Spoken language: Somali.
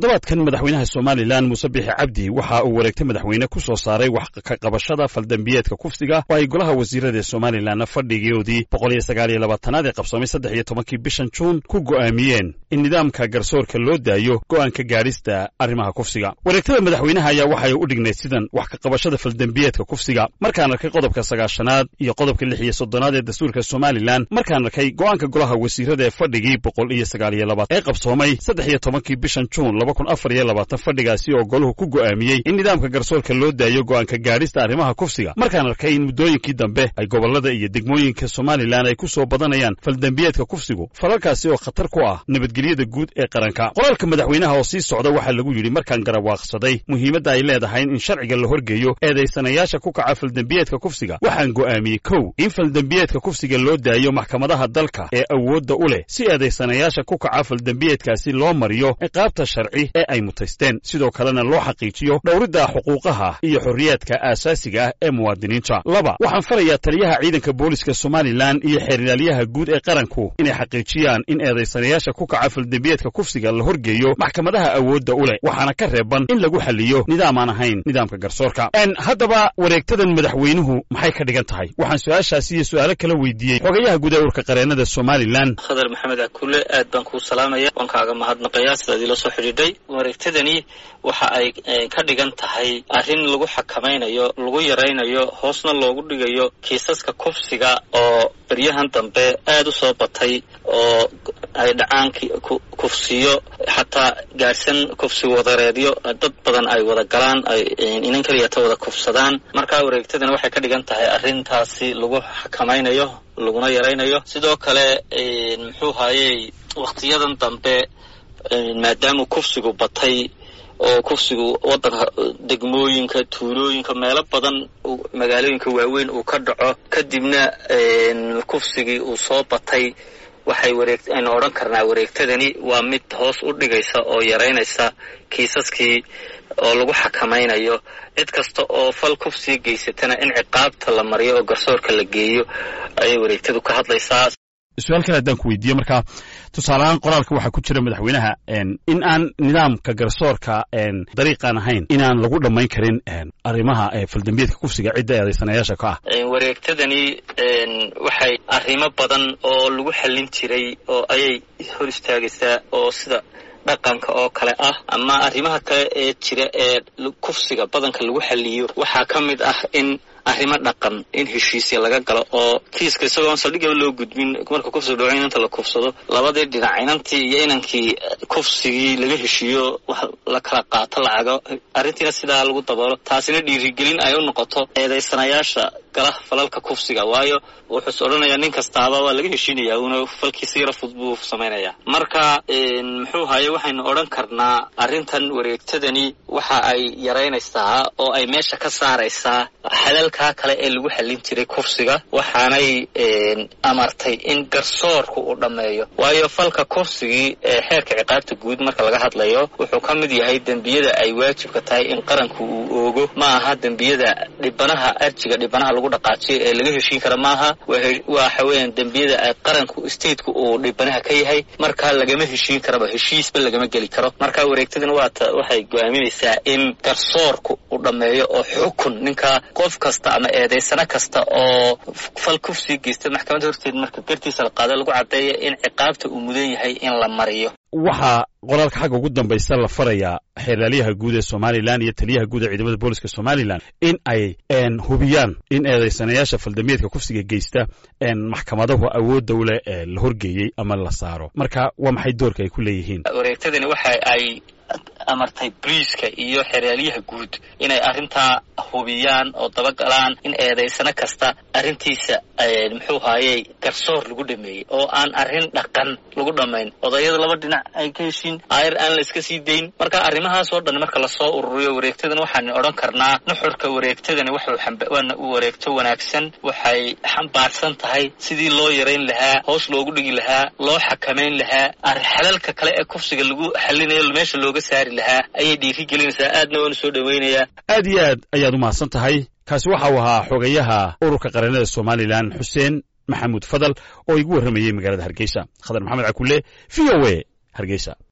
toddobaadkan madaxweynaha somalilan muuse bixi cabdi waxa uu wareegtay madaxweyne ku soo saaray wax ka qabashada faldambiyeedka kufsiga oo ay golaha wasiirada ee somalilanna fadhigoodii boqol iyo sagaal iyo labaatanaad ee qabsoomay saddex iyo tobankii bishan juun ku go'aamiyeen in nidaamka garsoorka loo daayo go'aanka gaadhista arrimaha kufsiga wareegtada madaxweynaha ayaa waxay u dhignayd sidan wax ka qabashada faldambiyeedka kufsiga markaan arkay qodobka sagaashanaad iyo qodobka lix iyo soddonaad ee dastuurka somalilan markaan arkay go'aanka golaha wasiirada ee fadhigii boqol iyo sagaal iyo labaatan ee qabsoomay saddex iyo tobankii bishan juun laba kun afar iyo labaatan fadhigaasi oo goluhu ku go'aamiyey in nidaamka garsoorka loo daayo go'aanka gaadhista arrimaha kufsiga markaan arkay in muddooyinkii dambe ay gobollada iyo degmooyinka somalilan ay ku soo badanayaan faldambiyeedka kufsigu falalkaasi oo khatar ku ah nabadgelyada guud ee qaranka qoraalka madaxweynaha oo sii socda waxaa lagu yidhi markaan garawaaqsaday muhiimadda ay leedahay in sharciga la horgeeyo eedaysanayaasha ku kaca faldambiyeedka kufsiga waxaan go'aamiyey kow in faldambiyeedka kufsiga loo daayo maxkamadaha dalka ee awoodda u leh si eedaysanayaasha ku kaca faldambiyeedkaasi loo mariyo ciqaabta sharci ee ay mutaysteen sidoo kalena loo xaqiijiyo dhowridda xuquuqaha iyo xorriyaadka aasaasiga ah ee muwaadiniinta laba waxaan farayaa taliyaha ciidanka booliska somalilan iyo xeerlaalyaha guud ee qaranku inay xaqiijiyaan in eedaysanayaasha ku kaca faldambiyeedka kufsiga la horgeeyo maxkamadaha awoodda u leh waxaana ka reeban in lagu xaliyo nidaam aan ahayn nidaamka garsoorka haddaba wareegtadan madaxweynuhu maxay ka dhigan tahay waxaan su-aashaasi iyo su-aalo kala weydiiyey xogayaha guud ee urka qareennada somalilan khadar maxamed akule aad baan kuu salaamaya waan kaaga mahadnaqayaa sidaad ila soo xidhiidhay wareegtadani waxa ay ka dhigan tahay arrin lagu xakamaynayo lagu yaraynayo hoosna loogu dhigayo kiisaska kufsiga oo beryahan dambe aad u soo batay oo ay dhacaan kufsiyo xataa gaadhsan kufsi wadareedyo dad badan ay wada galaan ay inan keliyata wada kufsadaan markaa wareegtadani waxay ka dhigan tahay arrintaasi lagu xakamaynayo laguna yaraynayo sidoo kale muxuu haayey wakhtiyadan dambe maadaama kufsigu batay oo kufsigu waddanka degmooyinka tuulooyinka meelo badan magaalooyinka waaweyn uu ka dhaco kadibna kufsigii uu soo batay waxay wareeg aynu odhan karnaa wareegtadani waa mid hoos u dhigaysa oo yaraynaysa kiisaskii oo lagu xakamaynayo cid kasta oo fal kufsiga geysatana in ciqaabta la mariyo oo garsoorka la geeyo ayay wareegtadu ka hadlaysaa su-aal kale haddaan ku weydiiye marka tusaaleahaan qoraalka waxaa ku jira madaxweynaha in aan nidaamka garsoorka dariiqaan ahayn inaan lagu dhammayn karin arrimaha faldambiyeedka kufsiga cidda eedaysanayaasha ka ah wareegtadani waxay arrimo badan oo lagu xallin jiray oo ayay hor istaagaysaa oo sida dhaqanka oo kale ah ama arrimaha kale ee jira ee kufsiga badanka lagu xaliyo waxaa ka mid ah in arrimo dhaqan in heshiisya laga galo oo kiiska isagoon saldhigaba loo gudbin marka kufsiga dhaco inanta la kufsado labadii dhinac inantii iyo inankii kufsigii laga heshiiyo wax la kala qaato lacago arrintiina sidaa lagu daboolo taasina dhiirigelin ay u noqoto eedaysanayaasha gala falalka kufsiga waayo wuxuus odhanayaa nin kastaaba waa laga heshiinayaa uuna falkiisa yaro fud buu samaynayaa marka muxuu haye waxaynu odhan karnaa arrintan wareegtadani waxa ay yaraynaysaa oo ay meesha ka saaraysaa xadalkaa kale ee lagu xallin jiray kufsiga waxaanay amartay in garsoorku uu dhammeeyo waayo falka kufsigii ee xeerka ciqaabta guud marka laga hadlayo wuxuu ka mid yahay dembiyada ay waajibka tahay in qaranku uu oogo ma aha dembiyada dhibanaha arjiga dhibanaha lagu dhaqaajiyo ee laga heshiin kara maaha waxa weeyaan dembiyada ay qaranku stateku uu dhibanaha ka yahay markaa lagama heshiin karaba heshiisba lagama geli karo marka wareegtadana waata waxay go-aaminaysaa in garsoorku uu dhammeeyo oo xukun ninka qof kasta ama eedaysano kasta oo fal kufsii geysta maxkamadda horteed marka gartiisa la qaado lagu caddeeya in ciqaabta uu mudan yahay in la mariyo waxaa qoraalka xagga ugu dambaysa la farayaa xeerlaalyaha guud ee somalilan iyo taliyaha guud ee ciidamada booliska somalilan in ay hubiyaan in eedaysanayaasha faldambiyeedka kufsiga geysta maxkamadahu awoodda u leh ee la horgeeyey ama la saaro marka waa maxay doorka ay ku leeyihiin wareegtadani waxa ay amartay briiska iyo xeraalyaha guud inay arrintaa hubiyaan oo dabagalaan in eedaysano kasta arrintiisa muxuu haayey garsoor lagu dhameeyey oo aan arrin dhaqan lagu dhammayn odayada laba dhinac ay ka heshiin aayar aan la iska sii dayn marka arrimahaas oo dhan marka lasoo ururiyo wareegtadan waxaan odhan karnaa nuxurka wareegtadani wuxuu wareegto wanaagsan waxay xambaarsan tahay sidii loo yarayn lahaa hoos loogu dhigi lahaa loo xakamayn lahaa xalalka kale ee kufsiga lagu xalinayo meesha looga saari lahaa ayay dhiiri gelinaysaa aadna waanu soo dhawaynayaa aad iyo aad ayaad u mahadsan tahay kaasi waxa uu ahaa xogayaha ururka qareennada somalilan xuseen maxamuud fadal oo igu warramayey magaalada hargeysa khadar maxamed cakulle v o a hargeysa